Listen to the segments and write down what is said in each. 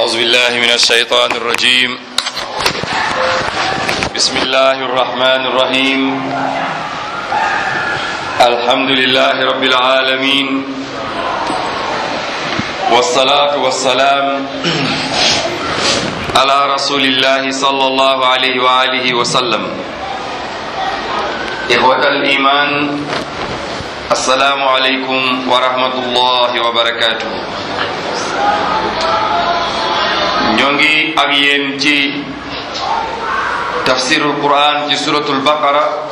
أعوذ بالله من الشيطان الرجيم بسم الله الرحمن الرحيم الحمد لله رب العالمين والصلاة والسلام على رسول الله صلى الله عليه وآله وسلم إخوة الإيمان السلام عليكم ورحمة الله وبركاته ñoo ngi ak yéen ci tafsirul quran ci suratul baqara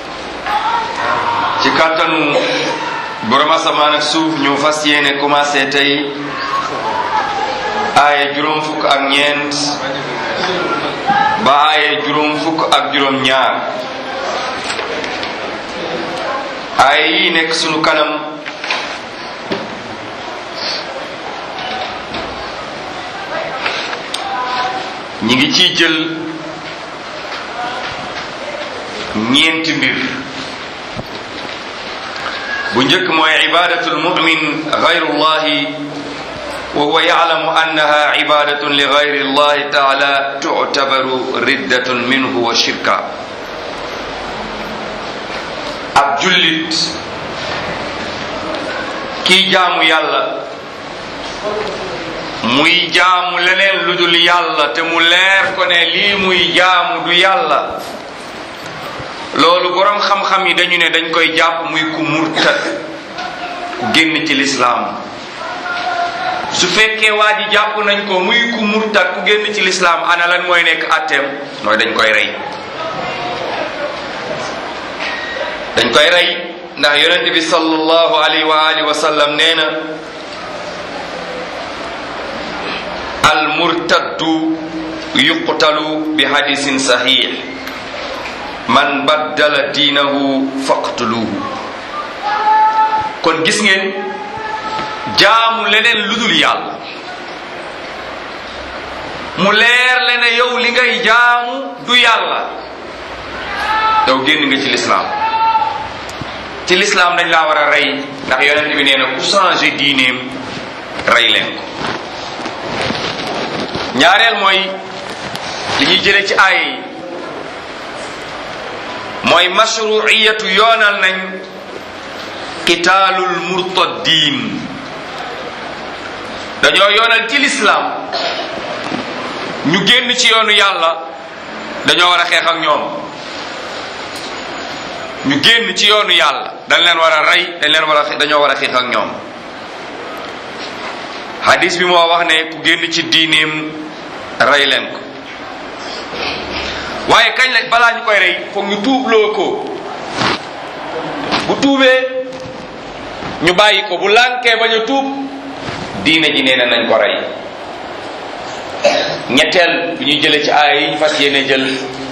ci kàttanu borom asamaan ak suuf ñu fas yéene commencé tey aaye juróom fukk ak ñeent ba aaye juróom fukk ak juróom ñaar aaye yi nekk sunu kanam ñi ngi ciy jël ñeenti mbir bu njëkk mooy ibadatul mumin gayrullahi wa huwa yaclamu annaha ibadatun li gayri llahi taala tuctabaru riddatun minhu wa shirka ab jullit kii jaamu yàlla muy jaamu leneen lu dul yàlla te mu leer ko ne lii muy jaamu du yàlla loolu boroom xam-xam yi dañu ne dañ koy jàpp muy ku murtad ku génn ci lislaam su fekkee waa ji jàpp nañ ko muy ku murtad ku génn ci lislaam ana lan mooy nekk atteem mooy dañ koy rey dañ koy rey ndax yonente bi sallallahu alayhi wa alihi wa sallam nee na al murtaddu yuqtalu bi hadisin sahih man baddala diinahu faqtuluhu kon gis ngeen jaamu leneen lu dul yàlla mu leer le ne yow li ngay jaamu du yàlla yow génn nga ci lislaam ci lislaam dañ laa war a rey ndax yonent bi nee na ku changé diineem rey leen ko ñaareel mooy li ñuy jële ci aay yi mooy mashruiyatu yoonal nañ qitaalul murtaddiin dañoo yoonal ci lislaam ñu génn ci yoonu yàlla dañoo war a xeex ak ñoom ñu génn ci yoonu yàlla dañ leen war a rey dañ leen war a dañoo war a xeex ak ñoom hadis bi moo wax ne ku génn ci diineem rey leen ko waaye kañ la balaa ñu koy rey foog ñu tuubloo ko bu tuubee ñu bàyyi ko bu lànkee bañ a tuub diine ji nee na nañ ko rey ñetteel bi ñuy jëlee ci aaya yi ñu fas yéene jël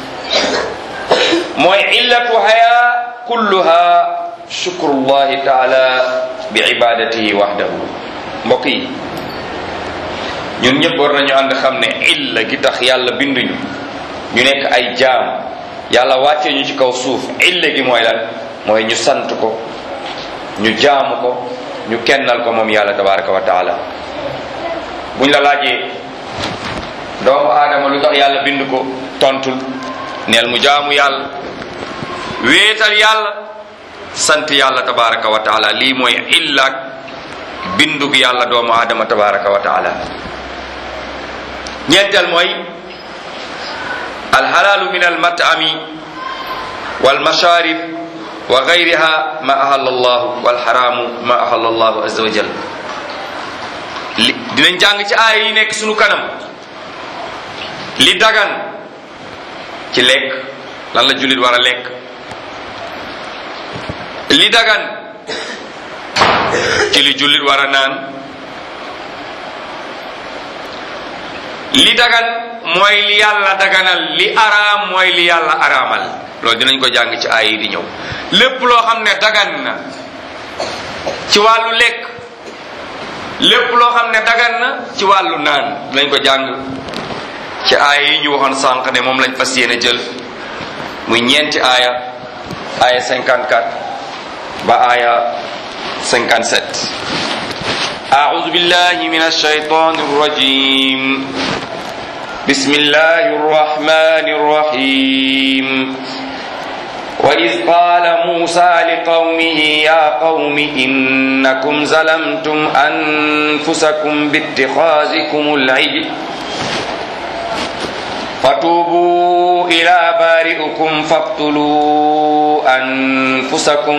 mooy illatu haya kulluha shukrullahi taala bi ibadatihi wahdahu mbokk yi ñun ñëpp war nañu ànd xam ne illa gi tax yàlla binduñu ñu nekk ay jaam yàlla wàccee ñu ci kaw suuf illa gi mooy lan mooy ñu sant ko ñu jaamu ko ñu kennal ko moom yàlla tabaraka wa taala buñ la laajee doomu aadama lu tax yàlla bind ko tontul neel mu jaamu yàlla wéetal yàlla sant yàlla tabaraka wa taala lii mooy illaak bindug yàlla doomu aadama tabaraka wa taala ñeenteel mooy alxalaalu min almatami walmasharib wa gayriha ma ahalla allahu walxaraamu ma ahalla allahu azza wa jal li dinañ jàng ci aaya yi nekk sunu kanam li dagan ci lekk lan la jullit war a lekk li dagan ci li jullit war a naan li dagan mooy li yàlla daganal li araam mooy li yàlla araamal loolu dinañ ko jàng ci aay yi di ñëw lépp loo xam ne dagan na ci wàllu lekk lépp loo xam ne dagan na ci wàllu naan dinañ ko jàng ci aaya yi ñu waxoon sànq ne moom lañ fas yéene jël muy ñeenti aaya aaya 54 ba aaya 57 أعوذ بالله من الشيطان الرجيم بسم الله الرحمن الرحيم وإذ قال موسى لقومه يا قوم إنكم ظلمتم أنفسكم باتخاذكم العجل فتوبوا إلى بارئكم فاقتلوا أنفسكم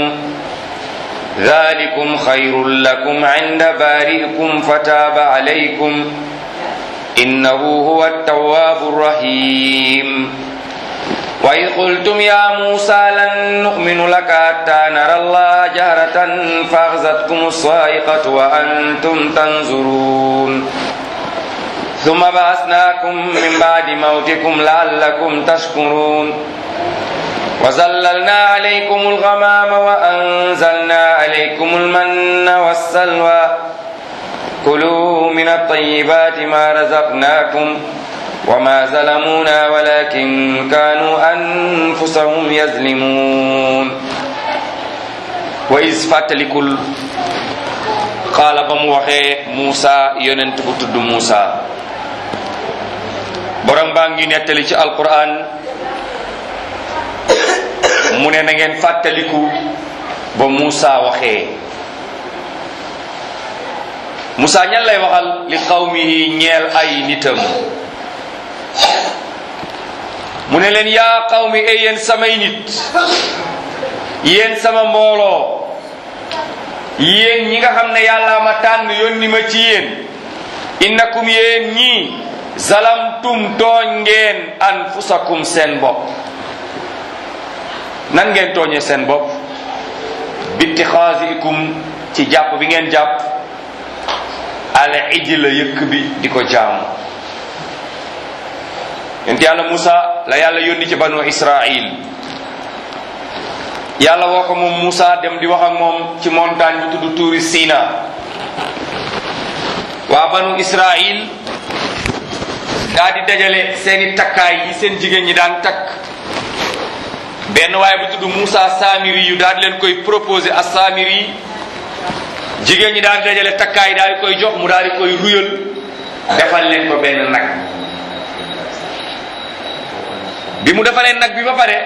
ذلكم خير لكم عند بارئكم فتاب عليكم إنه هو التواب الرحيم وإذ قلتم يا موسى لن نؤمن لك حتى نرى الله جهرة فأخذتكم الصاعقة وأنتم تنظرون ثم بعثناكم من بعد موتكم لعلكم تشكرون وزللنا عليكم الغمام وأنزلنا عليكم المن والسلوى كلوا من الطيبات ما رزقناكم وما ظلمونا ولكن كانوا أنفسهم يظلمون وإذ فاتلكل قال بموحي موسى يننتبت موسى borom baa ngi nettali ci alquran mu ne na ngeen fàttaliku ba Moussa waxee Moussa ñan lay waxal li qawmihi ñeel ay nitam mu ne leen yaa qawmi e yéen samay nit yéen sama mbooloo yéen ñi nga xam ne yàlla ma tànn yónni ma ci yéen innakum yéen ñii zalamtum tooñ ngeen anfusakum seen bopp nan ngeen tooñee seen bopp bittixaasikum ci jàpp bi ngeen jàpp al ijla yëkk bi di ko jaamu yonent yàlla Musa la yàlla yónni ci banu Israil yàlla woo ko moom Musa dem di wax ak moom ci montagne bi tudd tuuri Sina waa banu Israil daa di dajale seeni takkaay yi seen jigéen ñi daan takk benn waaye bu tudd Moussa Samiri yu daal di leen koy proposé a Samiri yi jigéen ñi daal di dajale takkaay daal di koy jox mu daal di koy ruyal defal leen ko benn nag bi mu defalee nag bi ba pare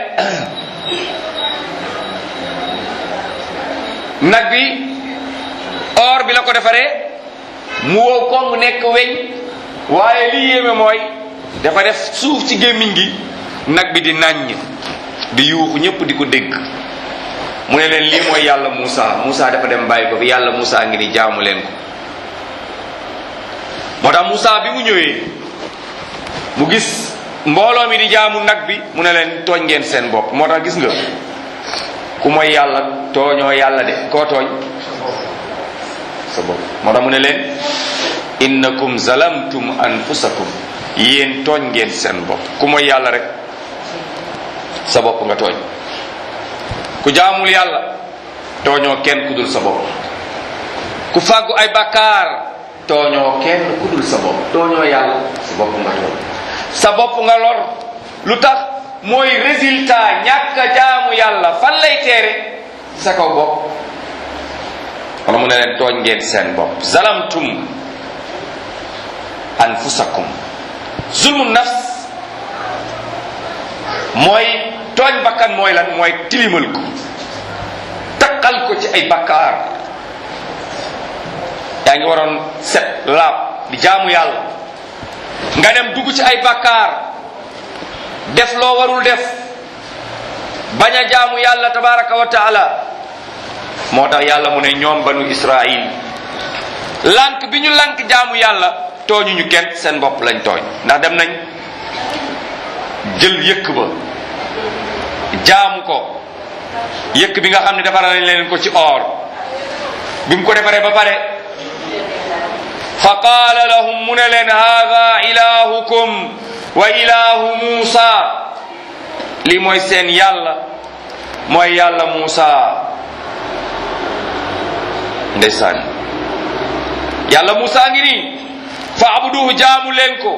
nag bi or bi la ko defaree mu wow ko mu nekk weñ waaye li yéeme mooy dafa def suuf ci gémmiñ gi nag bi di nàññ di yuuxu ñëpp di ko dégg mu ne leen lii mooy yàlla Moussa Moussa dafa dem bàyyi ko fi yàlla Moussa ngi ni jaamu leen ko moo tax Moussa bi mu ñëwee mu gis mbooloo mi di jaamu nag bi mu ne leen tooñ ngeen seen bopp moo tax gis nga ku mooy yàlla tooñoo yàlla de koo tooñ sa bopp moo tax mu ne leen innakum zalamtum anfusakum yéen tooñ ngeen seen bopp ku mooy yàlla rek sa bopp nga tooñ ku jaamul yàlla tooñoo kenn ku dul sa bopp ku fàggu ay bakkaar tooñoo kenn ku dul sa bopp tooñoo yàlla sa bopp nga tooñ sa bopp nga lor lu tax mooy résultat ñàkk a jaamu yàlla fan lay teere sa kaw bopp wala mu ne leen tooñ ngeen seen bopp zalamtum anfusakum zulmu nafs mooy tooñ bakkan mooy lan mooy tilimal ko takkal ko ci ay bakkaar yaa ngi waroon set laab di jaamu yàlla nga dem dugg ci ay bakkaar def loo warul def bañ a jaamu yàlla tabaraka wa taala moo tax yàlla mu ne ñoom banu israil lànk bi ñu lànk jaamu yàlla tooñuñu kenn seen bopp lañ tooñ ndax dem nañ jël yëkk ba jaamu ko yëkk bi nga xam ne defaral nañ leen ko ci or bi mu ko defaree ba pare fa qaala lahum mu ne leen haada ilahukum wa ilahu muusa lii mooy seen yàlla mooy yàlla muusa ndeysaan yàlla muusa ngi nii fa abuduhu jaamu leen ko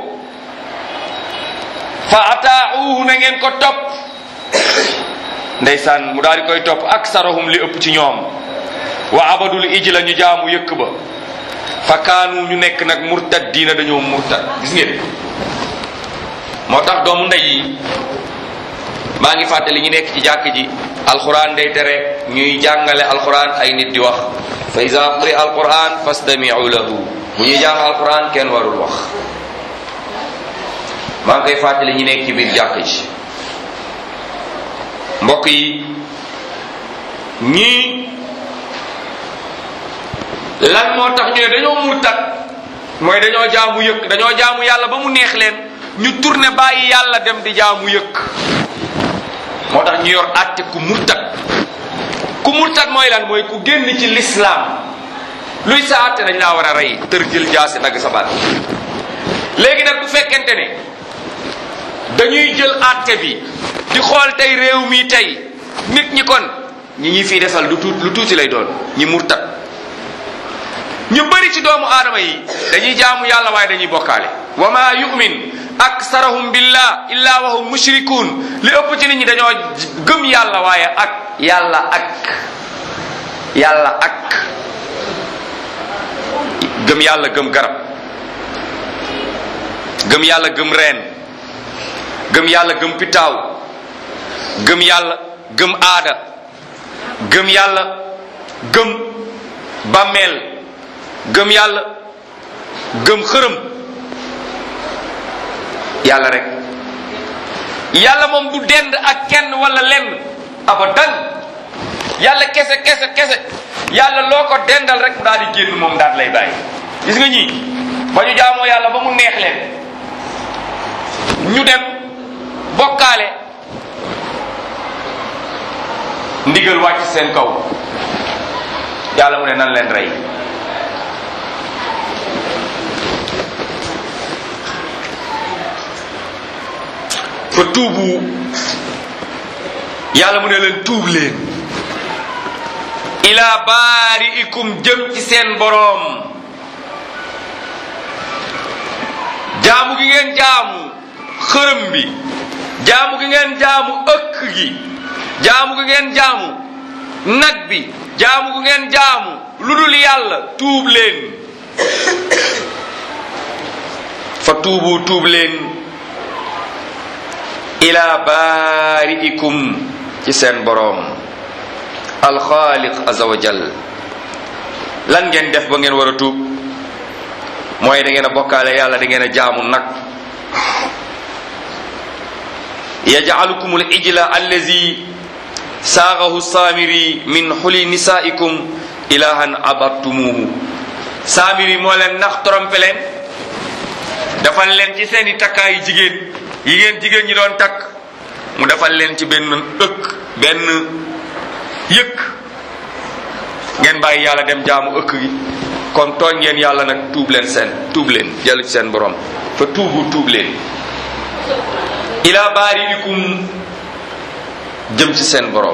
fa ataauhu na ngeen ko topp ndeysaan mu daal di koy topp aksarahum li ëpp ci ñoom wa abadul ijla ñu jaamu yëkk ba fa kaanu ñu nekk nag murtad diina dañoo murtad gis ngeen moo tax doomu ndey yi maa ngi fàttali ñu nekk ci jàkk ji alquran day tere ñuy jàngale alquran ay nit di wax fa ida quri alquran fastamiu lahu bu ñuy jàng alquran kenn warul wax maa ngi koy fàttali ñu nekk ci biir jàkk ji mbokk yi ñii lan moo tax ñu ne dañoo murtat mooy dañoo jaamu yëkk dañoo jaamu yàlla ba mu neex leen ñu tourné bàyyi yàlla dem di jaamu yëkk moo tax ñu yor àtte ku murtat ku murtat mooy lan mooy ku génn ci lislaam luy sa àtte dañ laa war a rey tër jël jaasi dagg sa baat léegi nag bu fekkente ne dañuy jël àtte bi di xool tey réew mi tey nit ñi kon ñi ñi fii desal lu tuut lu tuuti lay doon ñi murtat ñu bëri ci doomu aadama yi dañuy jaamu yàlla waaye dañuy bokkaale wa ma yu'min aksarahum billah illa wa hum mushrikun li ëpp ci nit ñi dañoo gëm yàlla waaye ak yàlla ak yàlla ak gëm yàlla gëm garab gëm yàlla gëm reen gëm yàlla gëm pitaaw gëm yàlla gëm aada gëm yàlla gëm bàmmeel gëm yàlla gëm xërëm yàlla rek yàlla moom du dend ak kenn wala lenn abadan yàlla kese kese kese yàlla loo ko dendal rek mu daal di génn moom daal lay bàyyi gis nga ñii ba ñu jaamoo yàlla ba mu neex leen ñu dem bokkaale ndigal wàcc seen kaw yàlla mu ne nan leen rey fa tuubu yàlla mu ne leen tuub leen ila baari'ikum jëm ci seen boroom jaamu gi ngeen jaamu xërëm bi jaamu gi ngeen jaamu ëkk gi jaamu gi ngeen jaamu nag bi jaamu gi ngeen jaamu lu dul yàlla tuub leen fa tuubu tuub leen ila baari'ikum ci seen boroom alxaaliq azza wa jal lan ngeen def ba ngeen war a tuub mooy da ngeen a bokkaale yàlla da ngeen a jaamu nag yajcalukum al ijla allazi saagahu saamiri min xuli nisaikum ilahan abattumuhu saamiri moo leen nax trompe leen defal leen ci seeni takkaayu jigéen yi ngeen jigéen ñi doon takk mu defal leen ci benn ëkk benn yëkk ngeen bàyyi yàlla dem jaamu ëkk gi kon tooñ ngeen yàlla nag tuub leen seen tuub leen dellu ci seen borom fa tuubu tuub leen ila baariikum jëm ci seen borom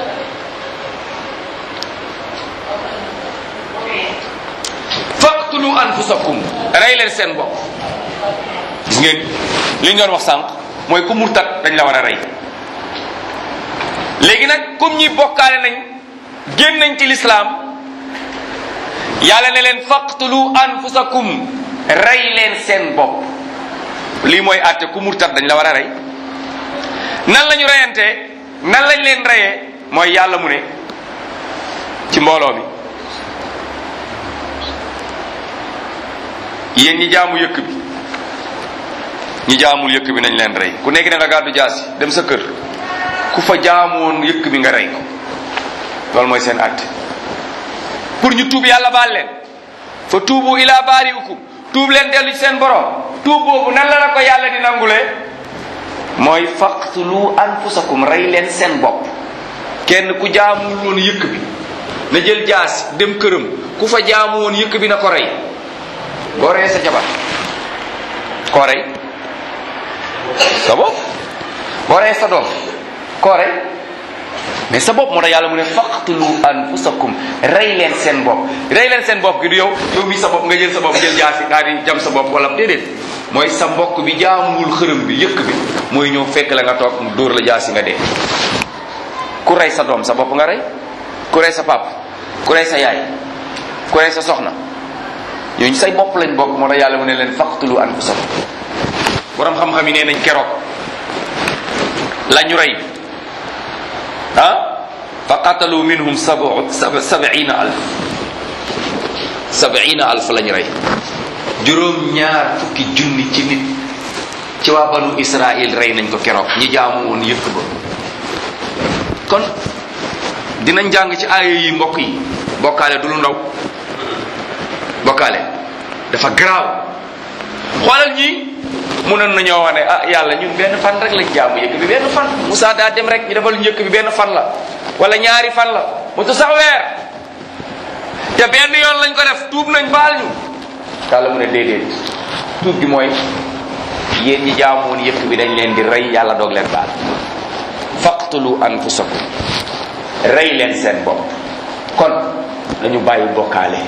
faqtulu anfusakum rey leen seen bopp gis ngeen li ñu doon wax sànq mooy ku murtat dañ la war a rey léegi nag comme ñi bokkaale nañ génn nañ ci lislaam yàlla ne leen faqtulu anfusakum rey leen seen bopp lii mooy àtte ku murtat dañ la war a rey nan la ñu reyantee nan lañ leen reyee mooy yàlla mu ne ci mbooloo mi yéen ñi jaamu yëkk bi ñi jaamul yëkk bi nañ leen rey ku nekk na nga gàddu jaasi dem sa kër ku fa jaamoon yëkk bi nga rey ko loolu mooy seen àtte pour ñu tuub yàlla baal leen fa tuubu ila baariukum tuub leen dellu ci seen borom tuub boobu nan la la ko yàlla di nangulee mooy faqtulu anfusakum rey leen seen bopp kenn ku jaamul woon yëkk bi na jël jaasi dem këram ku fa jaamu woon yëkk bi na ko rey boo reyee sa jabar koo rey sa bopp boo reyee sa doom koo rey mais sa bopp moo tax yàlla mu ne faqtulu anfusakum rey leen seen bopp rey leen seen bopp gi du yow yow mi sa bopp nga jël sa bopp jël jaasi daal di jam sa bopp wala déedéet mooy sa mbokk bi jaamuwul xërëm bi yëkk bi mooy ñëw fekk la nga toog mu dóor la jaasi nga dee ku rey sa doom sa bopp nga rey ku rey sa pap ku rey sa yaay ku rey sa soxna ñooñu say bopp lañ bokk moo tax yàlla mu ne leen faqtulu anfusakum borom xam-xam yi nee nañ keroog la ñu rey ah fa qatalu minhum sabu sabiina alf sabiina alf la ñu rey juróom ñaar fukki junni ci nit ci waa banu israil rey nañ ko keroog ñi jaamu woon yëkk ba kon dinañ jàng ci aaya yi mbokk yi bokkaale du lu ndaw bokkaale dafa garaaw xoolal ñi mënoon nañoo wax ne ah yàlla ñun benn fan rek lañ jaamu yëkk bi benn fan Moussa daa dem rek ñu defal njëkk bi benn fan la wala ñaari fan la mu tu sax weer te benn yoon lañ ko def tuub nañ baal ñu yàlla mu ne déedéet tuub gi mooy yéen ñi jaamoon yëkk bi dañ leen di rey yàlla doog leen baal faqtulu anfusakum rey leen seen bopp kon nañu bàyyi bokkaale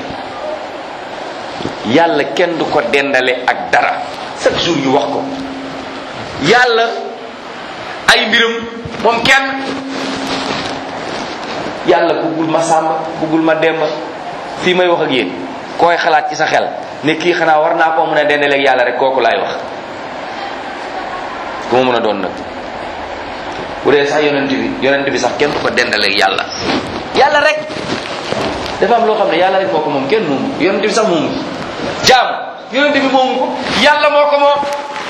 yàlla kenn du ko dendale ak dara chaque jour ñu wax ko yàlla ay mbiram moom kenn yàlla buggul ma sàmba buggul ma demba fii may wax ak yéen koy xalaat ci sa xel ne kii xanaa war naa koo mën a dendale ak yàlla rek kooku laay wax ku ma mën a doon nag bu dee sax yonent bi yonent bi sax kenn du ko dendale ak yàlla yàlla rek dafa am loo xam ne yàlla rek moo ko moom kenn moomu yonent bi sax moomu jaam yonent bi moomu ko yàlla moo ko moom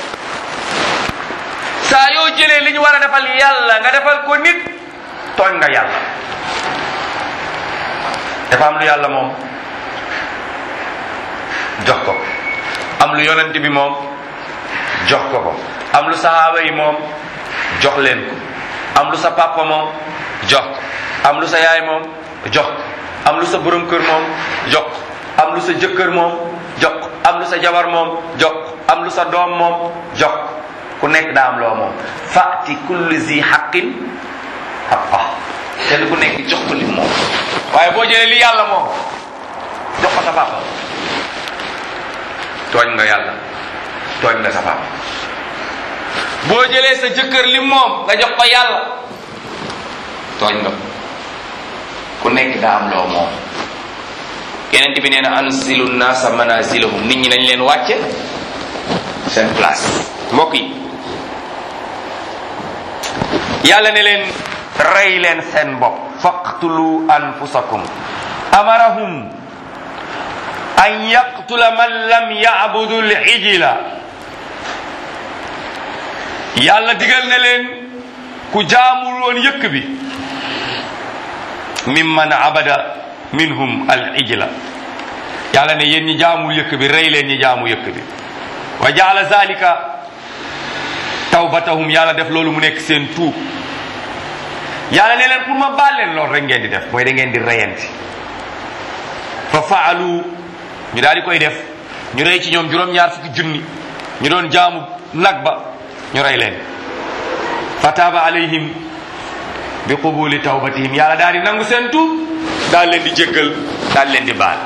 saa yoo jëlee li ñu war a defal yàlla nga defal ko nit tooñ nga yàlla dafa am lu yàlla moom jox ko am lu yonent bi moom jox ko ko am lu sahaaba yi moom jox leen ko am lu sa papa moom jox ko am lu sa yaay moom jox ko am lu sa borom kër moom jox ko am lu sa jëkkër moom jox ko am lu sa jabar moom jox ko am lu sa doom moom jox ko ku nekk daa am loo moom fati kulli zi xaqin xaqa kenn ku nekk jox ko li moom waaye boo jëlee li yàlla moom jox ko sa papa tooñ nga yàlla tooñ nga sa papa boo jëlee sa jëkkër li moom nga jox ko yàlla tooñ nga ku nekk daa am loo moom yeneen bi nee na ansilu naasa manazilahum nit ñi nañ leen wàcce seen place mbokk yi yàlla ne leen rey leen seen bopp faqtulu anfusakum amarahum an yaqtula man lam yabudu lijila yàlla digal na leen ku jaamul woon yëkk bi mimman abada minhum al ijla yàlla ne yéen ñi jaamul yëkk bi rey leen ñi jaamu yëkk bi wa jaala zalika tawbatahum yàlla def loolu mu nekk seen tuub yàlla ne leen pour ma baal leen loolu rek ngeen di def mooy da ngeen di reyanti fa faalu ñu daal di koy def ñu rey ci ñoom juróom-ñaar fukki junni ñu doon jaamu nag ba ñu rey leen fa taaba alayhim bi qubuli tawbatihim yàlla daal di nangu seen tuub daal leen di jéggal daal leen di baal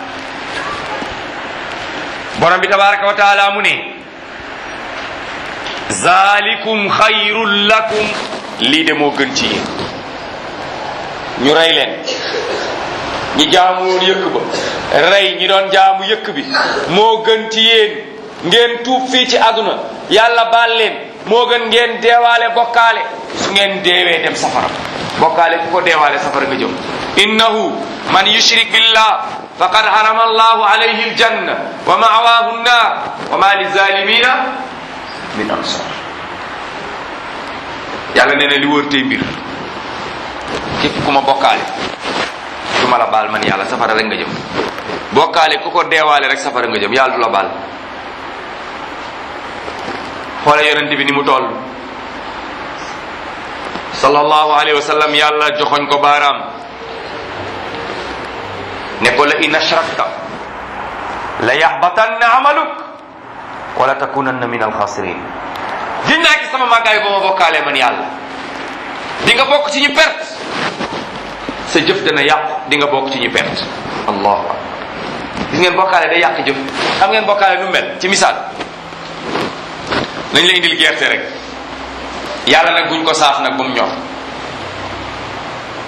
borom bi tabaraka wa taala mu ne zalikum xayrun lakum lii de moo gën ci yéen ñu rey leen ñi jaamu woon yëkk ba rey ñi doon jaamu yëkk bi moo gën ci yéen ngeen tuub fii ci àdduna yàlla baal leen moo gën ngeen deewaale bokkaale su ngeen deewee dem safara bokkaale ku ko deewaale safara nga jëm innahu man yushrik billah faqad harama allahu alayhi aljanna wa ma'wahu nnar wa ma lizalimina min ansar yàlla nee na li wóor tey mbir képp ku ma bokkaale du ma la baal man yàlla safara rek nga jëm bokkaale ku ko deewaale rek safara nga jëm yàlla du la baal xoole yonent bi ni mu toll sallallahu alayhi wa sallam yàlla joxoñ ko baaraam ne ko la in ashrakta la yaxbatanna amaluk wala takunanna min alxasirin giñ naa ci sama màggaay ba ma bokkaalee man yàlla di nga bokk ci ñu perte sa jëf dana yàqu di nga bokk ci ñu perte allahu akbar gis ngeen bokkaale day yàq jëf xam ngeen bokkaale nu mel ci misaal nañ la indil gerte rek yàlla nag buñ ko saaf nag bu mu ñor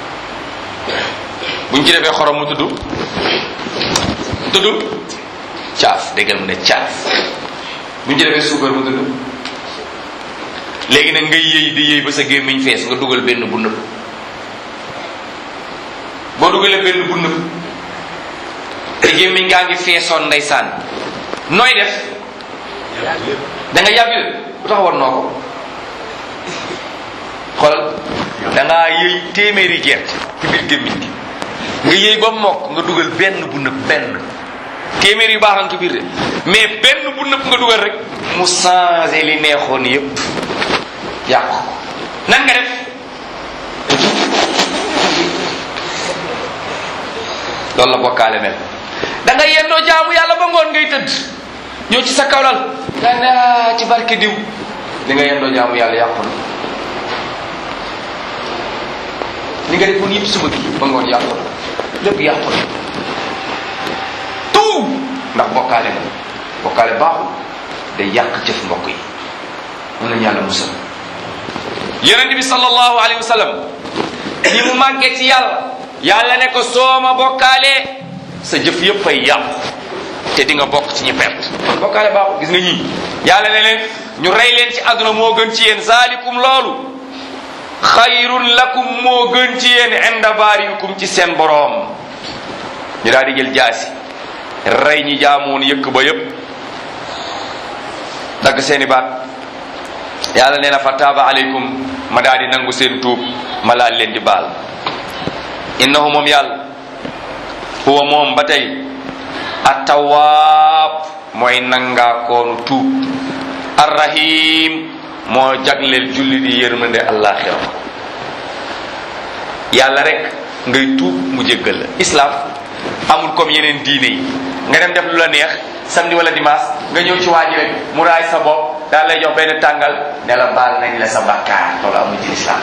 buñ ci defee xorom mu tudd tudd caaf déggal mu ne caaf bu ñu ci defee suukar mu dund léegi nag ngay yëy di yëy ba sa gémmiñ fees nga dugal benn bu nëb boo dugalee benn bu nëb te gémmiñ ngaa ngi feesoon ndeysaan nooy def da nga yàbbi bu tax war noo ko xoolal da ngaa yëy téeméeri gerte ci biir gémmiñ gi nga yëy ba mokk nga dugal benn bu nëb benn téeméer yu baax ci biir de mais benn bu nëb nga dugal rek mu changé li neexoon yépp yàqu ko nan nga def loolu la bokkaale mel da nga yendoo jaamu yàlla ba ngoon ngay tëdd ñëw ci sa kawlal nga ne ci barke diw li nga yendoo jaamu yàlla yàqu na li nga defoon yëpp suba gi ba ngoon yàqu na lépp yàqu na tout ndax bokkaale la bokkaale baaxul day yàq jëf mbokk yi mën nañu yàlla musal yonent bi sallallahu alayhi wa sallam ni mu màggee ci yàlla yàlla ne ko sooma bokkaalee sa jëf yëpp fay yàqu te di nga bokk ci ñi perte bokkaale baaxul gis nga ñii yàlla ne leen ñu rey leen ci àdduna moo gën ci yéen zaalikum loolu xayrun lakum moo gën ci yéen inda baarikum ci seen boroom ñu daal di jël jaasi rey ñi jaamoon yëkk ba yëpp dagg seeni baat yàlla nee na fa taaba aleykum ma daal di nangu seen tuub ma laal leen di baal innahu moom yàlla huwa moom ba tey attawaab mooy nangaa koonu tuub arrahim moo jagleel julli di yërmande àllaaxira yàlla rek ngay tuub mu jéggal la islam amul comme yeneen diine yi nga dem def lu la neex samedi wala dimanche nga ñëw ci waa ji rek mu raay sa bopp daal lay jox benn tàngal ne la baal nañ la sa bakkaar loolu amul ci lislaam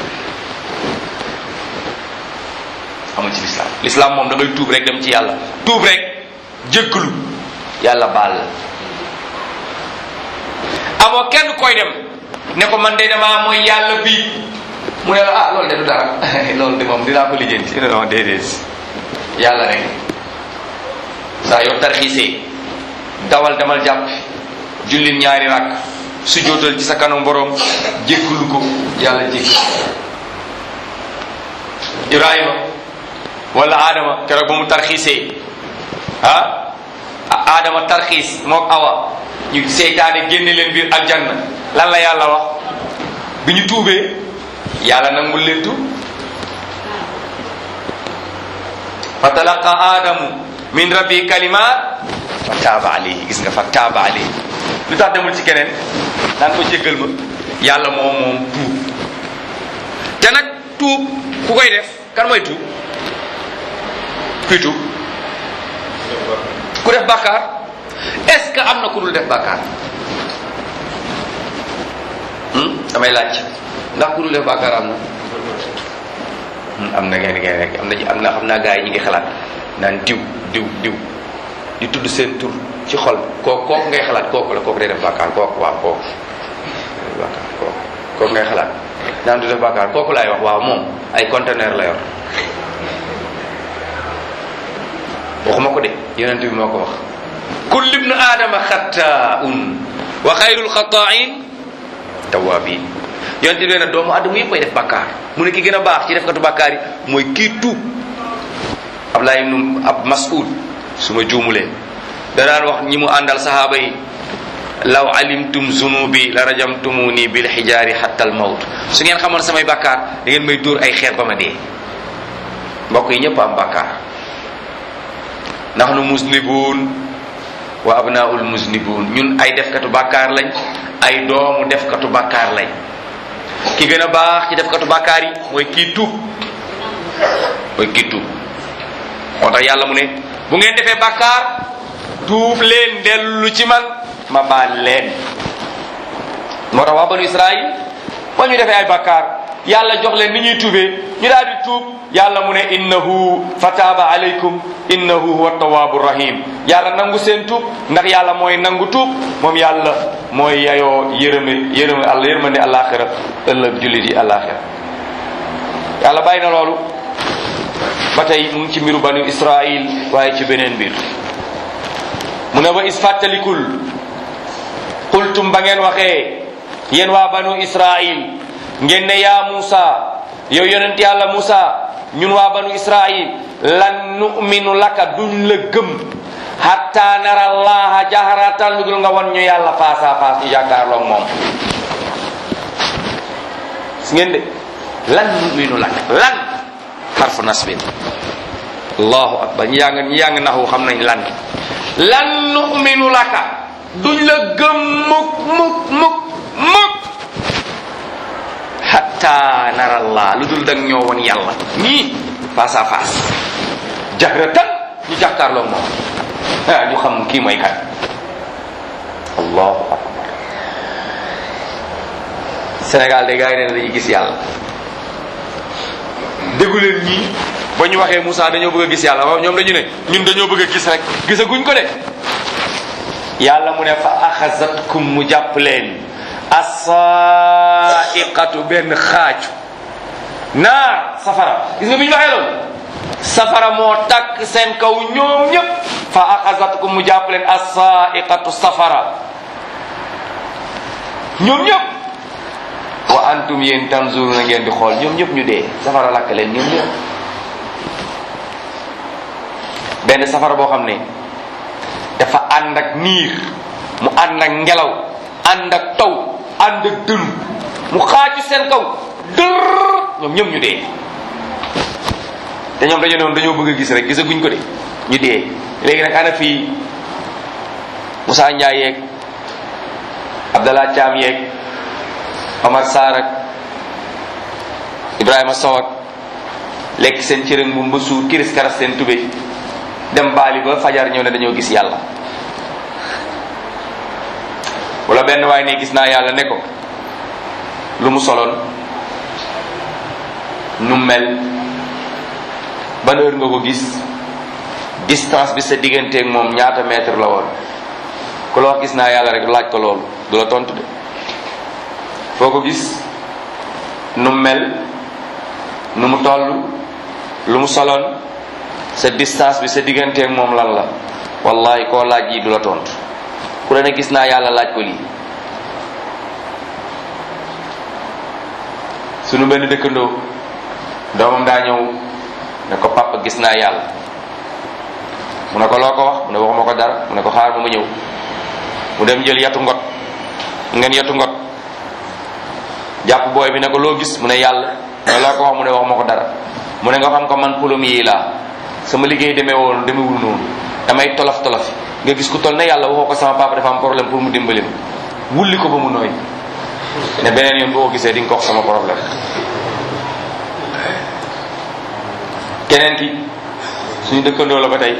amul ci lislaam lislaam moom da ngay tuub rek dem ci yàlla tuub rek jéggalu yàlla baal la amoo kenn koy dem ne ko man de damaa mooy yàlla bii mu ne la ah loolu de du dara loolu de moom dinaa ko lijjanti non déedéet yàlla rek saa yoo tarxiisee dawal demal jàpp jullil ñaari rakk su jootal ci sa kanam borom jéggalu ko yàlla jéggal Ibrahima wala Adama keroog ba mu tarxiisee ah Adama tarxiis mook Awa ñu seytaane génne leen biir aljanna lan la yàlla wax bi ñu tuubee yàlla nangul leen tuub fa talaqa Adamu min rabbi kalimat fa taaba alayhi gis nga fa taaba alayhi lu tax demul ci keneen naan ko jéggal ma yàlla moom moom tuub te nag tuub ku koy def kan mooy tuub kuy tuub ku def bàkkaar est-ce que am na ku dul def bàkkaar damay laaj ndax ku dul def bàkkaar am na am na ngeen ngeen rek am na am na xam naa gars yi ñu ngi xalaat naan diw diw diw di tudd seen tur ci xol kooku kooku ngay xalaat kooku la kooku day def bàkkaar kooku waaw kooku bàkkaar kooku kooku ngay xalaat naan du def bàkkaar kooku laay wax waaw moom ay conteneur la yor waxuma ko de yonent bi moo ko wax kullu ibnu aadama xattaun wa xayrul xataain tawabin yonent bi nee na doomu aadama yëpp ay def bàkkaar mu ne ki gën a baax ci defkatu bàkkaar yi mooy kii tuub Ablaye ibnu ab Mas'ud su ma juumulee da daan wax ñi mu àndal sahaaba yi law alimtum zunubi la rajamtumuni bil xijaari hatta al mawt su ngeen xamoon samay bàkkaar da ngeen may dóor ay xeer ba ma dee mbokk yi ñëpp am bàkkaar nahnu muznibun wa abnaul muznibun ñun ay defkatu bàkkaar lañ ay doomu defkatu bàkkaar lañ ki gën a baax ci defkatu bàkkaar yi mooy kii tuub mooy kii tuub moo tax yàlla mu ne bu ngeen defee bàkkaar tuub leen dellu ci man ma baal leen moo tax waa banu israil ba ñu defee ay bàkkaar yàlla jox leen ni ñuy tuubee ñu daal di tuub yàlla mu ne innahu fataaba alaykum innahu huwa tawaabu rahim yàlla nangu seen tuub ndax yàlla mooy nangu tuub moom yàlla mooy yayoo yërëme yërëme àlla yërmande àllaaxira ëllëg jullit yi àllaaxira yàlla bàyyi na loolu ba tey mu ngi ci mbiru banu israil waaye ci beneen mbir mu ne ba is fàttalikul qultum ba ngeen waxee yéen waa banu israil ngeen ne yaa Musa yow yonent yàlla Musa ñun waa banu israil lan nu'minu laka duñ la gëm hatta nara allaha jaharatan lu dul nga won ñu yàlla face à face ñu jàkkaarloog moom si ngeen de lan nu'minu laka lan xarfu nasbin allahu akbar ñi yàng ñi yàng naxu xam nañ lan lan nu'minu laka duñ la gëm mukk mukk mukk mukk hatta nara allah lu dul dang ñoo won yàlla nii face à face jahratan ñu jàkkaarloog moom ah ñu xam kii mooy kan allahu akbar Sénégal de gars yi nee na dañuy gis yàlla déggu leen ñii ba ñu waxee Moussa dañoo bëgg a gis yàlla waaw ñoom dañu ne ñun dañoo bëgg a gis rek gisaguñ ko de yàlla mu ne fa axasatkum mu jàpp leen asaiqatu benn xaaju naar safara gis nga bi ñu waxee loolu safara moo takk seen kaw ñoom ñëpp fa axasatkum mu jàpp leen asaiqatu safara ñoom ñëpp wa antum yéen tanzuruna ngeen di xool ñoom ñëpp ñu dee safara lakk leen ñoom ñëpp benn safara boo xam ne dafa ànd ak niir mu ànd ak ngelaw ànd ak taw ànd ak dënu mu xaaju seen kaw dër ñoom ñëpp ñu dee te ñoom dañu noonu dañoo bëgg a gis rek gisaguñ ko de ñu dee léegi nag ana fii Moussa Ndiaye yeeg Abdallah Thiam yeeg Omar Sarr ak Ibrahima Sow ak lekk seen cërëng bu ba suur kiris karas seen tubéy dem baali ba fajar ñëw ne dañoo gis yàlla wala benn waay ne gis naa yàlla ne ko lu mu soloon nu mel ban heure nga ko gis distance bi sa digganteeg moom ñaata mètre la woon ku la wax gis naa yàlla rek laaj ko loolu du la tontu de foo ko gis nu mel nu mu toll lu mu soloon sa distance bi sa digganteeg moom lan la wallahi koo laaj yi du la tontu ku la ne gis naa yàlla laaj ko lii sunu benn dëkkandoo doomam daa ñëw ne ko papa gis naa yàlla mu ne ko loo ko wax mu ne waxuma ko dara mu ne ko xaar ba ma ñëw mu dem jël yatu ngot ngeen yatu ngot jàpp booy bi ne ko loo gis mu ne yàlla mu ne loo ko wax mu ne waxuma ko dara mu ne nga xam ko man pulum yi laa sama liggéey demee woon demewul noonu damay tolof tolof nga gis ku toll ne yàlla waxoo ko sama papa dafa am problème pour mu dimbali ma wulli ko ba mu nooy ne beneen yoon boo ko gisee di nga ko wax sama problème keneen ki suñu dëkkandoo la ba tey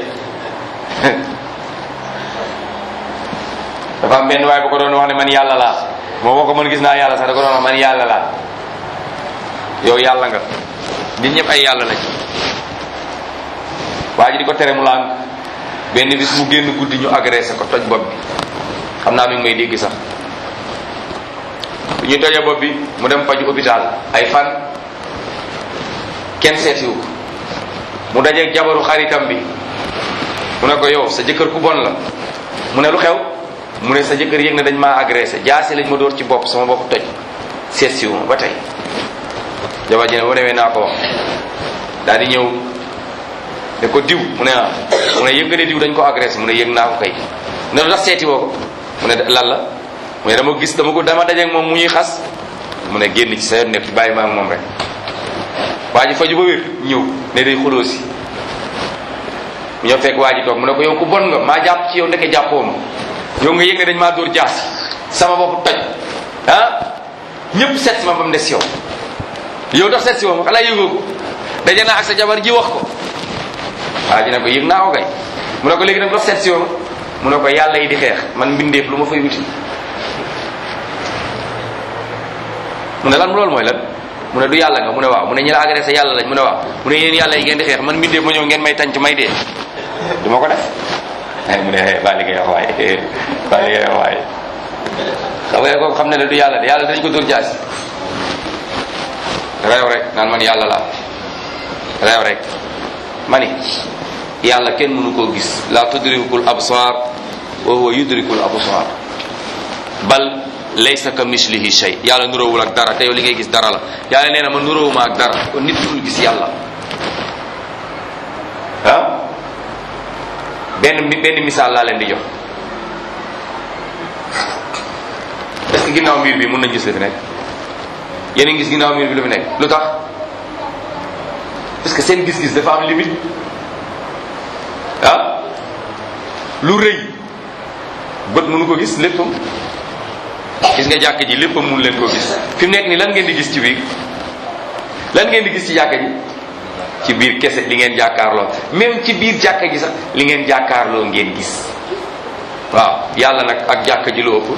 dafa am benn waay bu ko doon wax ne man yàlla laa moo boo ko mën gis naa yàlla sax da ko doon wax man yàlla laa yow yàlla nga nit ñëpp ay yàlla lañ waa ji di ko tere mu làng benn bis mu génn guddi ñu agressé ko toj bopp bi xam naa mi ngi may dégg sax bu ñu tojee bopp bi mu dem faju hôpital ay fan kenn seetiwu ko mu dajeeg jabaru xaritam bi mu ne ko yow sa jëkkër ku bon la mu ne lu xew mu ne sa jëkkër yëg na dañ maa agressé jaasi lañ ma dóor ci bopp sama bopp toj seet siwu ma ba tey jabar ji ne bu demee naa ko wax daal di ñëw ne ko diw mu ne ah mu ne yëg nga ne diw dañ ko agressé mu ne yëg naa ko kay ne lu tax seeti woo ko mu ne lan la mu ne dama gis dama ko dama dajeeg moom mu ñuy xas mu ne génn ci sa yoon nekk bàyyi ma ak moom rek waa ji faju ba wér ñëw ne day xuloo si mu ñëw fekk waa ji toog mu ne ko yow ku bon nga maa jàpp ci yow ndeke jàppoo ma yow nga yëg ne dañ maa dóor jaas sama bopp toj ah ñëpp seet si ma ba mu des yow yow tax seet si woo ma xanaa yëgoo ko daje naa ak sa jabar ji wax ko waa ji ne ko yëg naa ko kay mu ne ko léegi nag dox seet si woo ma mu ne ko yàlla yi di xeex man mbindeef lu ma fay wuti mu ne lan loolu mooy lan mu ne du yàlla nga mu ne waaw mu ne ñi la agressé yàlla lañ mu ne waaw mu ne yéen yàlla yi ngeen di xeex man mbindeef ma ñëw ngeen may tànc may dee du ma ko def mu ne baa li ngay wax waaye baa li ngay wax waaye xam nga kooku xam ne ne du yàlla de yàlla dañ ko dóor jaasi reew rek naan man yàlla laa reew rek ma ni yàlla kenn mënu koo gis la tudrikul absar wa huwa yudrikul absar bal laysa ka mislihi shay yàlla nuróowul ak dara te yow li ngay gis dara la yàlla nee na ma nuróowuma ak dara kon nit dul gis yàlla ah benn benn misaal laa leen di jox est-ce que ginnaaw miir bi mën nañ gis li fi nekk yéen a ngi gis ginnaaw miir bi lu fi nekk lu tax parce que seen gis-gis dafa am limite ah lu rëy bët mënu ko gis léppam gis nga jàkk ji léppam mënu leen ko gis fi mu nekk nii lan ngeen di gis ci biir lan ngeen di gis ci jàkk ji ci biir kese li ngeen jàkkaarloo même ci biir jàkk ji sax li ngeen jàkkaarloo ngeen gis waaw yàlla nag ak jàkk ji lu ëpp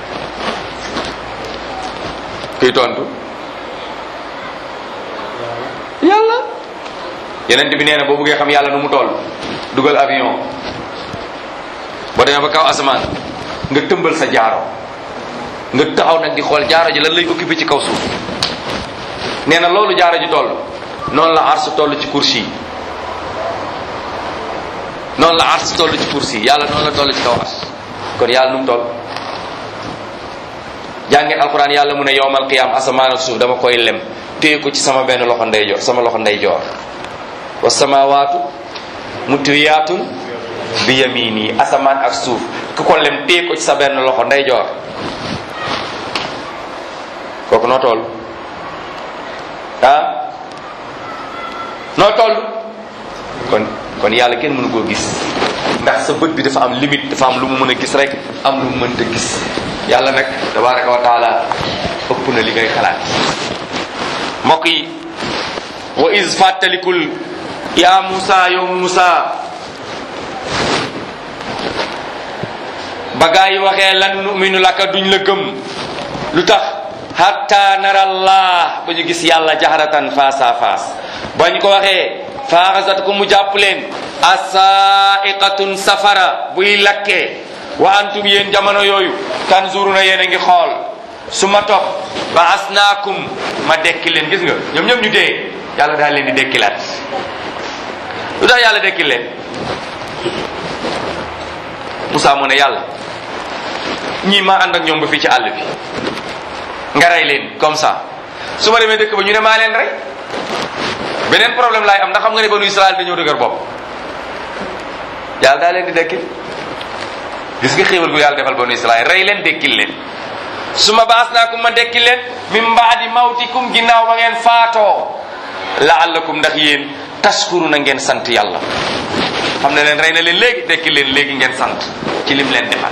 kuy tontu yàlla yeneen bi nee na boo bëggee xam yàlla nu mu toll dugal avion boo demee ba kaw asamaan nga tëmbal sa jaaro nga taxaw nag di xool jaaro ji lan lay occupé ci kaw suuf nee na loolu jaaro ji toll noonu la ars toll ci kursi yi noonu la ars toll ci kursi yi yàlla noonu la toll ci kaw ars kon yàlla nu mu toll jàngeen alquran yàlla mu ne yowmal qiyam asamaan ak suuf dama koy lem téye ko ci sama benn loxo ndeyjoor sama loxo ndeyjoor wa samawaatu mutwiyaatun bi yamini asamaan ak suuf ku ko lem téye ko ci sa benn loxo ndeyjoor kooku noo toll ah noo toll kon kon yàlla kenn mënu koo gis ndax sa bët bi dafa am limite dafa am lu mu mën a gis rek am lu mu mënta gis yàlla nag tabaraka wa taala ëpp na li ngay xalaat mbokk yi wa is fàttalikul yaa Musa yow Musa ba gaa yi waxee lan numinu laka duñ la gëm lu tax hatta narallah ba ñu gis yàlla jaharatan face à face ba ñu ko waxee faaxasat ko mu jàpp leen asaiqatun safara buy lakkee wa antum yéen jamono yooyu tanzuruna yéen a ngi xool su ma topp ba asnaakum ma dekki leen gis nga ñoom ñoom ñu dee yàlla daal leen di dekkilaat lu tax yàlla dekki leen Moussa mu ne yàlla ñii maa ànd ak ñoom ba fii ci àll bi nga rey leen comme ça su ma demee dëkk ba ñu ne maa leen rey beneen problème laay am ndax xam nga ne banu Israël dañoo dëgër bopp yàlla daa leen di dekkil gis nga xéewal gu yàlla defal banu Israël rey leen dekkil leen su ma baas naa kum ma dekkil leen min baadi mawtikum ginnaaw ba ngeen faatoo laallakum ndax yéen taskuru na ngeen sant yàlla xam ne leen rey na leen léegi dekkil leen léegi ngeen sant ci lim leen defal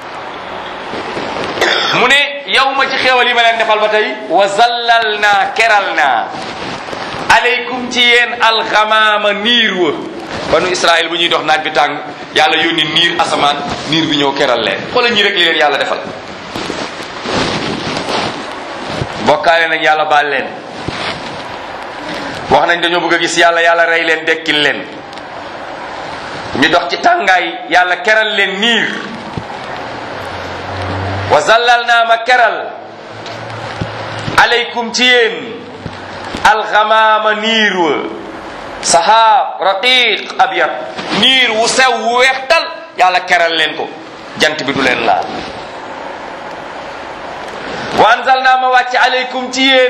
mu ne yow ma ci xéewal yi ma leen defal ba tey wa zallal naa keral naa aleykum ci yéen alxamaama niir wa banu israil bu ñuy dox naaj bi tàng yàlla yónni niir asamaan niir bi ñëw keral leen xoolal ñi rek li leen yàlla defal bokkaale nañ yàlla baal leen wax nañ dañoo bëgg a gis yàlla yàlla rey leen dekkil leen ñu dox ci tàngaay yàlla keral leen niir wa zallal naa ma keral aleykum ci yéen alxamaama niir wa sahaab raqiq abyad niir wu sew wu weextal yàlla keral leen ko jant bi du leen laal wa anzal naa ma wàcc aleykum ci yéen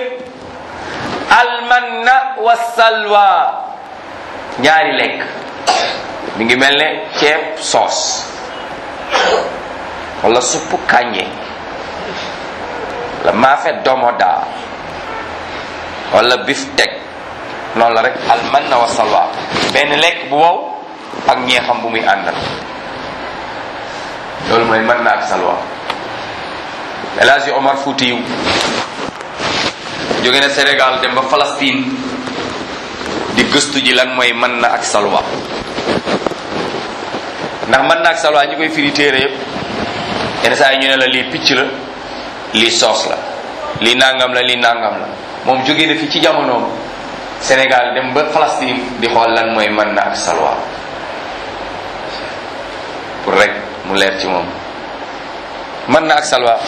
almanna wa salwa ñaari lekk mi ngi mel ne ceeb soos wala suppu kàññe la maafe domoda wala biftek noonu la rek almanna wa salwa benn lekk bu wow ak ñeexam bu muy àndal loolu mooy mën na ak salwa El Hadji Omar Foutiyu jóge na Sénégal dem ba Palestine di gëstu ji lan mooy mën na ak salwa ndax mën na ak salwa ñi koy firi téere yëpp yenn saa yi ñu ne la lii picc la lii soos la lii nangam la lii nangam la moom jóge na fi ci jamonoom Sénégal dem ba Palestine di xool lan mooy mën na ak salwa pour rek mu leer ci moom mën na ak salwa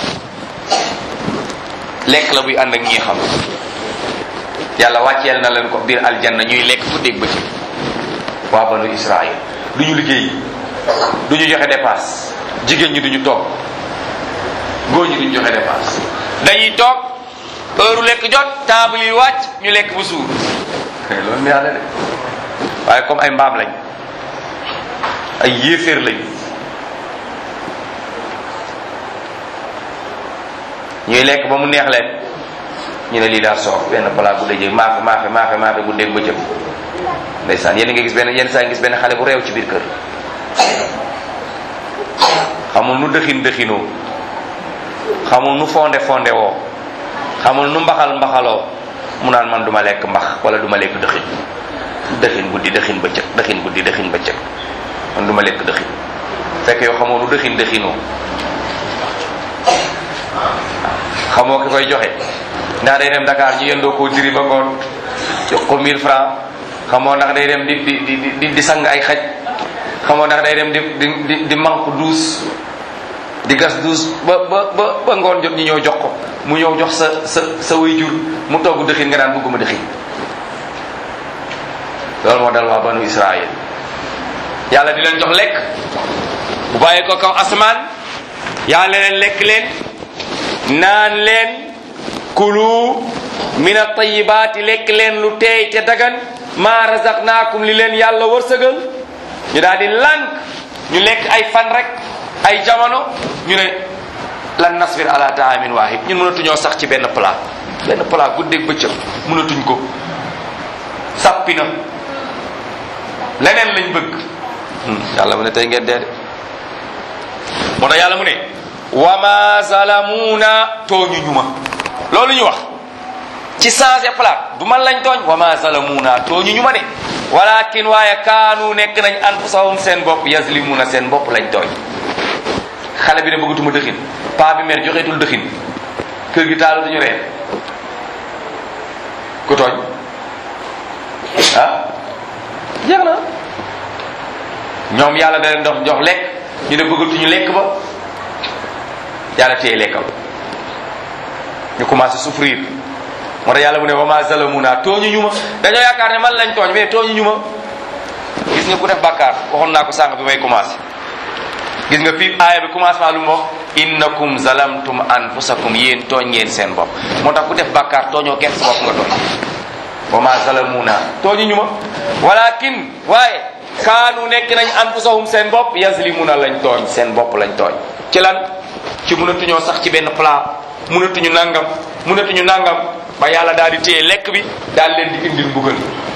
lekk la buy ànd ak ñi xam yàlla wàcceel na leen ko biir aljanna ñuy lekk fu dégg bëccëg waa banu Israël du ñu liggéey du ñu joxe dépasse jigéen ñi duñu toog góor ñi duñu joxe dépense dañuy toog heure lekk jot table yi wàcc ñu lekk bu suur loolu neex na de waaye comme ay mbaam lañ ay yéeféer lañ ñuy lekk ba mu neex leen ñu ne lii daal soof benn plat bu dajee maafe maafe maafe maafe bu dégg bëccëg ndeysaan yéen nga gis benn yenn saa gis benn xale bu réew ci biir kër xamul nu dëxin dëxinoo xamul nu fonde fonde woo xamul nu mbaxal mbaxaloo mu naan man duma lekk mbax wala duma lekk dëxin dëxin guddi dëxin bëccëg dëxin guddi dëxin bëccëg man duma lekk dëxin fekk yow xamoo nu dëxin dëxinoo xamoo ki koy joxe ndax day dem Dakar ñu yendoo koo diri ba ngoon jox ko 1000 francs xamoo ndax day dem di di di di di sang ay xaj xamoo ndax day dem di di di di manque duus di gas duus ba ba ba ba ngoon jot ñu ñëw jox ko mu ñëw jox sa sa sa waajur mu togg dëxin nga naan bëgguma dëxin loolu moo dal waa banu Israël yàlla di leen jox lekk bu bàyyi ko kaw asamaan yàlla leen lekk leen naan leen kulu min at-tayyibaati lekk leen lu teey te dagan maa razaqnaakum li leen yàlla wërsëgal ñu daal di lànk ñu lekk ay fan rek ay jamono ñu ne lan nasbir ala taamin waahid ñun mënatuñoo sax ci benn plat benn plat guddeeg bëccëg mënatuñ ko sàppi na leneen lañ bëgg yàlla mu ne tey ngeen dee de moo tax yàlla mu ne wa ma zalamuuna tooñu ñu ma loolu ñu wax ci changé plat du man lañ tooñ wa ma zalamuuna tooñu ñu ma de walakin waaye kaanu nekk nañ anfusahum seen bopp yazlimuuna seen bopp lañ tooñ xale bi ne bëggatuma dëxin paa bi mer joxeetul dëxin kër gi taalu duñu reer ku tooñ ah jeex na ñoom yàlla da leen dox jox lekk ñu ne bëggatuñu lekk ba yàlla téye lekkal ñu commencé souffrir moo tax yàlla mu ne wa ma zalamuna tooñu ñu ma dañoo yaakaar ne man lañ tooñ mais tooñu ñu ma gis nga ku def bàkkaar waxoon naa ko sànq bi may commencé gis nga fii aaya bi commencement lu mu wax innakum zalamtum anfusakum yéen tooñ ngeen seen bopp moo tax ku def bàkkaar tooñoo kenn sa bopp nga tooñ wa ma zalamuna tooñu ñu ma walakin waaye kaanu nekk nañ anfusahum seen bopp yazlimuna lañ tooñ seen bopp lañ tooñ ci lan ci mënatuñoo sax ci benn plat mënatuñu nangam mënatuñu nangam ba yàlla daal di téye lekk bi daal leen di indil mbugal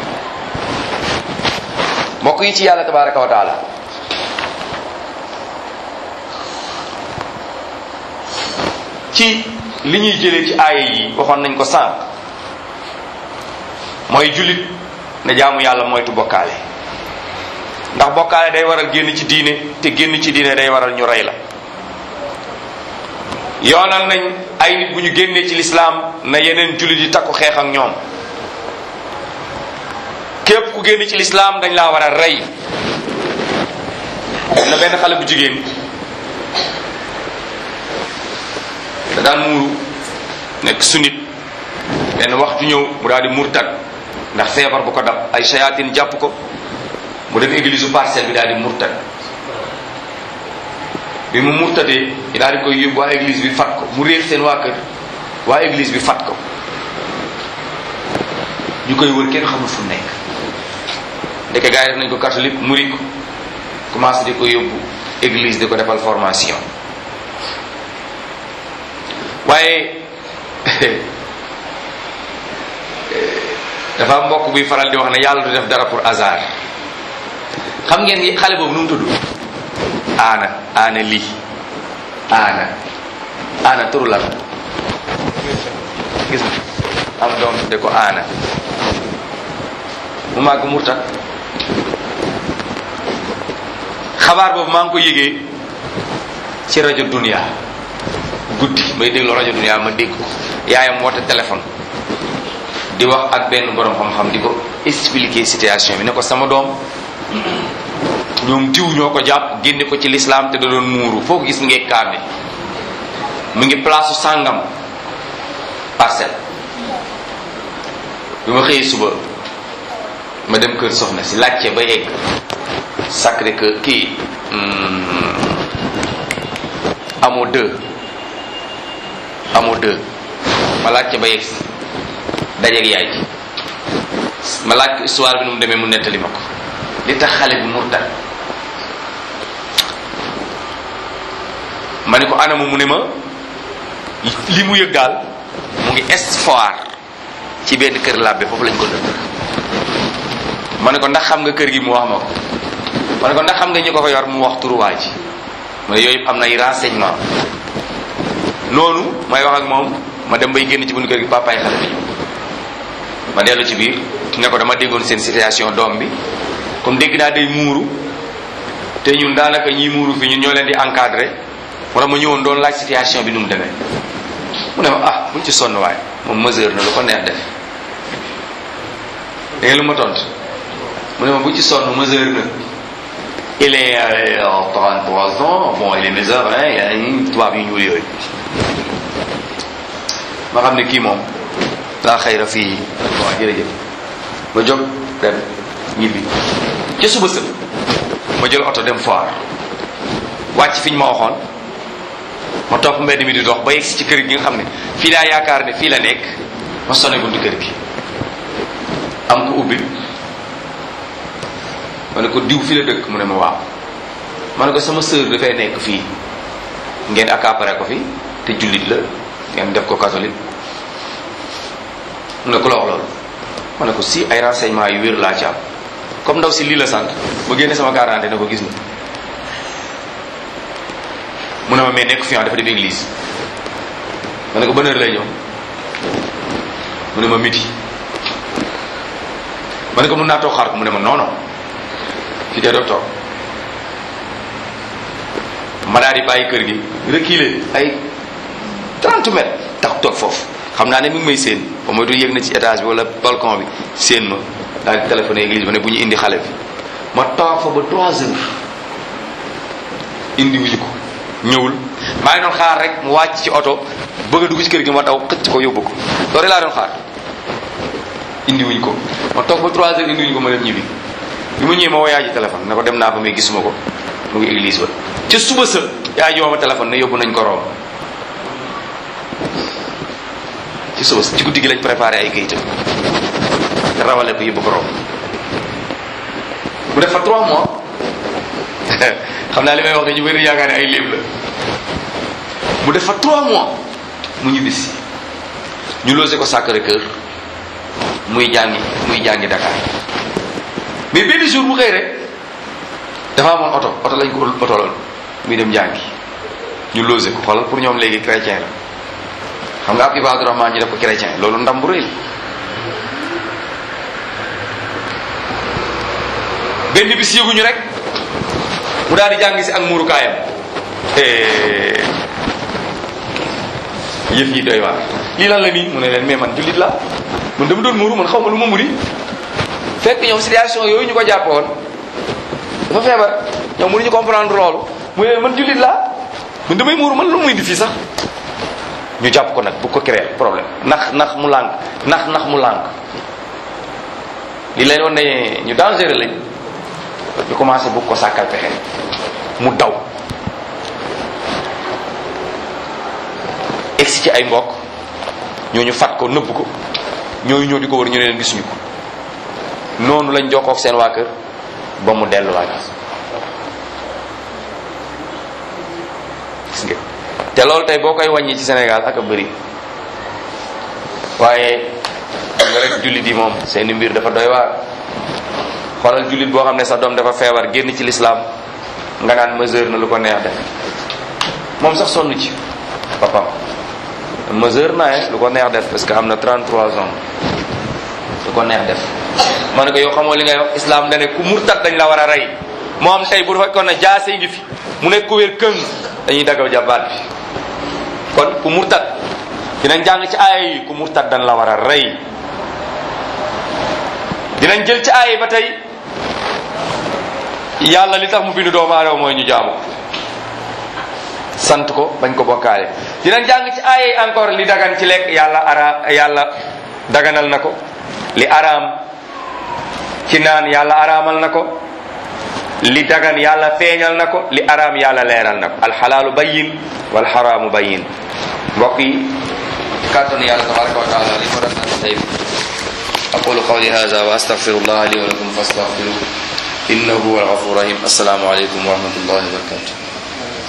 mbokk yi ci yàlla tabaraka wa taala ci li ñuy jëlee ci aaya yi waxoon nañ ko sànq mooy jullit ne jaamu yàlla moytu bokkaale ndax bokkaale day waral génn ci diine te génn ci diine day waral ñu rey la yoonal nañ ay nit bu ñu génnee ci lislaam na yeneen jullit yi takku xeex ak ñoom képp ku génn ci lislaam dañ laa war a rey na benn xale bu jigéen da daan muuru nekk sunit benn waxtu ñëw mu daal di murtad ndax feebar bu ko dab ay shayatin jàpp ko mu dem église u parcelle bi daal di murtad bi mu murtadee ñu daal di koy yóbbu waa église bi fat ko mu réer seen waa kër waa église bi fat ko ñu koy wër kenn xamul fu mu nekk ndeke gars yi def nañ ko catholique muri ko commencé di ko yóbbu église di ko defal formation waaye dafa am mbokk buy faral di wax ne yàlla du def dara pour hasard xam ngeen xale boobu nu mu tudd aana aana lii aana aana turu la gis nga am doom de ko aana mu màgg murtat xabaar boobu maa ngi ko yëgee ci rajo dunia guddi may déglu rajo dunia ma dégg ko yaayam woote téléphone di wax ak benn borom xam-xam di ko expliquer situation bi ne ko sama doom ñoom diw ñoo ko jàpp génne ko ci lislaam te da doon muuru foo ko gis mu ngi kaame mu ngi place sàngam parcelle bi ma xëyee suba ma dem kër soxna si laajte ba yegg sacré que kii amoo deux amoo deux ma laaj ca ba yegg si dajeeg yaay ji ma laaj ko histoire bi nu mu demee mu nettali ma ko li tax xale bi murtad ma ne ko anamu mu ne ma li mu yëg daal mu ngi espoir ci benn kër làbbe foofu lañ ko dëkk ma ne ko ndax xam nga kër gi mu wax ma ko ma ne ko ndax xam nga ñu ko fa yor mu wax turuwaa ji ma ne yooyu yëpp am na ay renseignement noonu may wax ak moom ma dem bay génn ci bunt kër gi papaay xale bi ma dellu ci biir ne ko dama déggoon seen situation doom bi comme dégg naa day muuru te ñun daanaka ñiy muuru fi ñun ñoo leen di encadré moo tax ma ñëwoon doon laaj situation bi nu mu demee mu ne ma ah buñ ci sonn waaye moom mesure na lu ko neex def da ngeen lu ma tont mu ne ma bu ci sonn mesure na il est euh, 33 ans bon il est mesure hein il a une tubaab yu ñuul yooyu ma xam ne kii moom laa xayra fii waaw jërëjëf ma jóg dem ñibbi ca suba sëb ma jël oto dem foire wàcc fi ñu ma waxoon ma topp mbedd mi di dox ba yegsi ci kër gi nga xam ne fii laa yaakaar ne fii la nekk ma sonné buntu kër gi am ko ubbi ma ne ko diw fii la dëkk mu ne ma waaw ma ne ko sama sœur dafay nekk fii ngeen accaparé ko fi te jullit la ngeen def ko catholique mu ne ko la wax loolu ma ne ko si ay renseignement yu wér laa ci am comme ndaw si lii la sant ma génne sama garantie ne ko gis na mu ne ma mais nekk fi dafa def église ma ne ko ban heure lay ñëw mu ne ma midi ma ne ko mun naa toog xaar ko mu ne ma non non fi kay doog toog ma daal di bàyyi kër gi reculer ay 30 mètres tax toog foofu xam naa ne mi ngi may séen ba moytu yëg na ci étage bi wala balcon bi séen ma daal di téléphoné église ba ne bu ñu indi xale bi ma toog fa ba 3 heures indi wuñu ko ñëwul maa ngi doon xaar rek mu wàcc ci oto bëgg a dugg ci kër gi ma daw xëcc ko yóbbu ko loolu laa doon xaar indi wuñ ko ma toog ba 3 heures indi wuñ ko ma dem ñibbi bi ma ñëwee ma woo yaay ji téléphone ne ko dem naa fa mais gisuma ko mu ngi église ba ca suba sa yaay ji woo ma téléphone ne yóbbu nañ ko Rome ci suba sa ci guddi gi lañ préparé ay kayitam rawale ko yóbbu ko Rome mu def fa 3 mois xam naa li may wax ne ñu bëri yaakaar ne ay léeb la mu def fa 3 mois mu ñibbisi ñu logé ko Sacré-Cœur muy jàngi muy jàngi Dakar mais benn jour bu xëy rek dafa amoon oto oto lañ ko oto lool muy dem jàngi ñu logé ko xoolal pour ñoom léegi chrétien la xam nga ab Ibaadu Rahmaan ñu def ko chrétien loolu ndam bu rëy la benn bis yëguñu rek mu daal di jàng si ak muurukaayam yëf yi doy waar lii lan la nii mu ne leen mais man jullit la man dama doon muuru man xaw ma lu ma muri fekk ñoom situation yooyu ñu ko jàppoon dafa feebar ñoom mënuñu comprendre loolu mu ne man jullit la man damay muuru man lu muy indi fii sax ñu jàpp ko nag bu ko créer problème ndax ndax mu lànk ndax ndax mu lànk li leen woon ne ñu dangereux lañ ñu commencé bu ko sàkkal pexe mu daw egsi ci ay mbokk ñooñu fat ko nëbb ko ñooñu ñoo di ko wër ñu ne leen gisuñu ko noonu lañ jokkook seen waa kër ba mu delluwaat gis nga te loolu tey boo koy wàññi ci Sénégal ak a bëri waaye nga rek jullit yi moom seeni mbir dafa doy waar xoolal jullit boo xam ne sa doom dafa feebar génn ci lislaam nga naan mesure na lu ko neex def moom sax sonn ci papam mesure naa lu ko neex def parce que am na 33 ans lu ko neex def ma ne ko yow xamoo li ngay wax islam da ne ku murtat dañ la war a rey moom tey bu fekkoon ne jaase ngi fi mu nekk ku wér këng dañuy daggaw jàbbaat bi kon ku murtat dinañ jàng ci aaya yi ku murtat dañ la war a rey dinañ jël ci aaya yi ba tey yàlla li tax mu bindu doomu aadama mooy ñu jaamu sant ko bañ ko bokkaale dinañ jàng ci aaya yi encore li dagan ci lekk yàlla ara yàlla daganal na ko li araam ci naan yàlla araamal na ko li dagan yàlla feeñal na ko li araam yàlla leeral na ko alxalaalu bayin wal xaraamu bayin mbokk yi kàttanu yàlla tabaraka wa taala li ko doon naan tey aqulu qawli hada wa astaghfirullah li wa lakum fastaghfiruhu innahu huwa alghafur rahim assalaamu aleykum wa rahmatullahi wa barakatuh